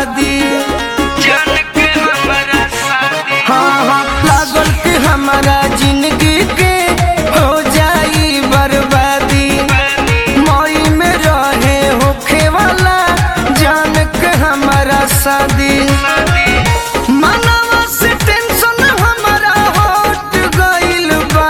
बर्बादी जान के हमारा शादी हाँ हाँ लागल कि हमारा जिंदगी के हो जाई बर्बादी मई में रहे होखे वाला जान के हमारा शादी मनवा से टेंशन हमारा हट गइल बा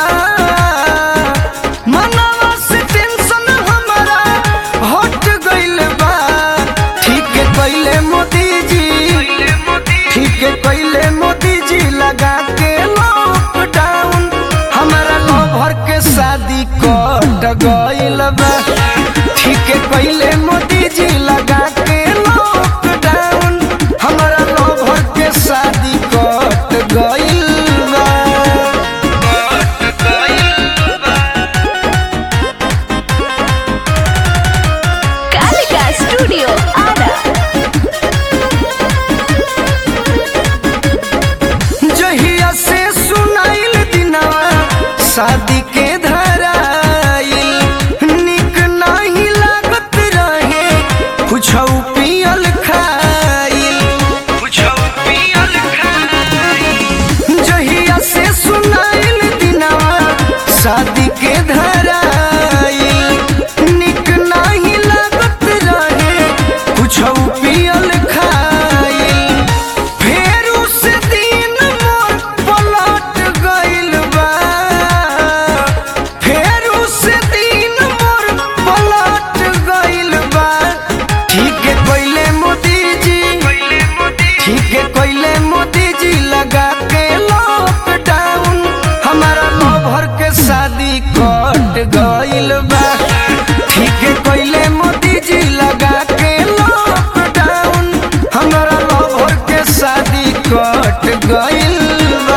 मनवा से टेंशन हमारा हट गइल बा ठीक है कइले मोदी जी पहले मोदी ठीक है कइले मोदी जी लगा के लॉकडाउन हमारा लवर के शादी कट गइल बा ठीक है कइले मोदी जी लगा के लॉकडाउन हमारा लवर के शादी कट गइल बा कट गइल बा Kalika Studio Ada. जहिया से सुनाइल दिनवा शादी के धराइल निक नहीं लागत रहे कुछ पियल खाइल कुछो पियल खाई जहिया से सुनाइल दिनवा शादी के धराइल निक नहीं लागत रहे कुछ पियल खाइल फेर उस दिन मोर पलट गइल बा फेर उस दिन मोर पलट गइल बा ठीक है कइले मोदी जी पहले मोदी ठीक है कइले मोदी जी लगा के लॉकडाउन हमारा लवर के शादी कट गइल बा ठीक है कइले मोदी जी लगा के लॉकडाउन हमारा लवर के शादी कट गइल बा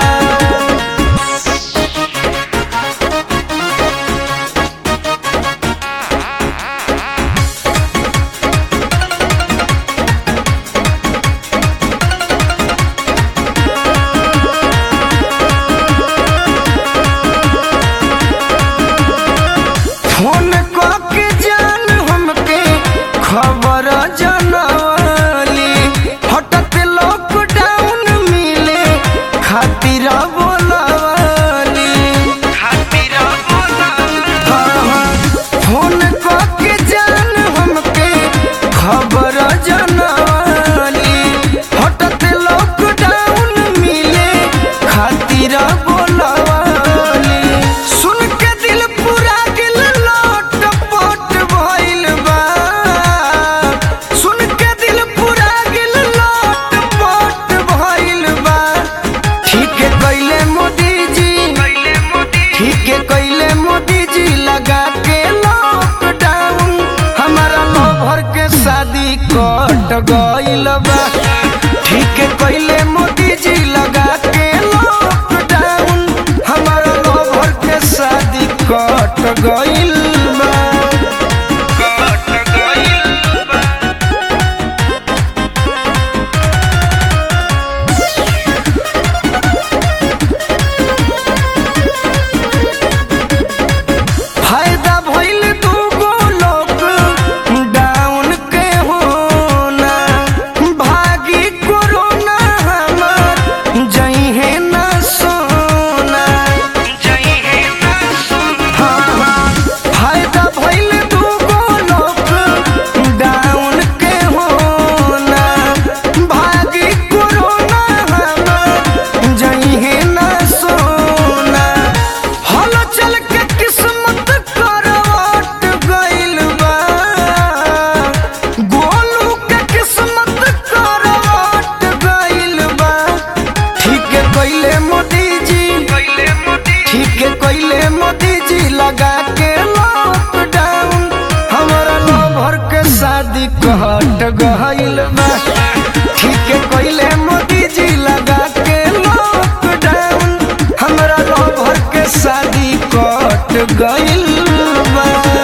फोन के जान हमके खबर जनवली हटत लॉकडाउन मिले खातिर बोलवली खातिर बोला हाँ, हाँ, फोन के जान हमके खबर जनवली हटत लॉकडाउन मिले खातिर बोलवली सुन के दिल पूरा दिल लोट पोट भइल बा सुन के दिल पूरा दिल लोट पोट भइल बा ठीक है कइले मोदी जी पहले मोदी ठीक है कइले मोदी जी लगा के लॉकडाउन हमारा लवर के शादी कट गइल बा ठीक है कइले मोदी जी लगा के लॉकडाउन हमारा लवर के शादी कट गइल बा कट गइल बा फायदा भइल दूगो लोग डाउन के होना भागी कोरोना हमार जइहे ना सोना जई है ना सुन हाँ, हाँ, फायदा भइल दूगो लोग डाउन के होना भागी कोरोना हमार जइहे ना सोना हल चल के किस्मत करवट गइल बा गोलू के किस्मत करवट गइल बा ठीक है कइले मोदी जी पहले मोदी ठीक है कइले मोदी जी लगा के लॉकडाउन हमारा लवर के शादी कट गइल बा ठीक है कइले मोदी जी लगा के लॉकडाउन हमारा लवर के शादी कट गइल बा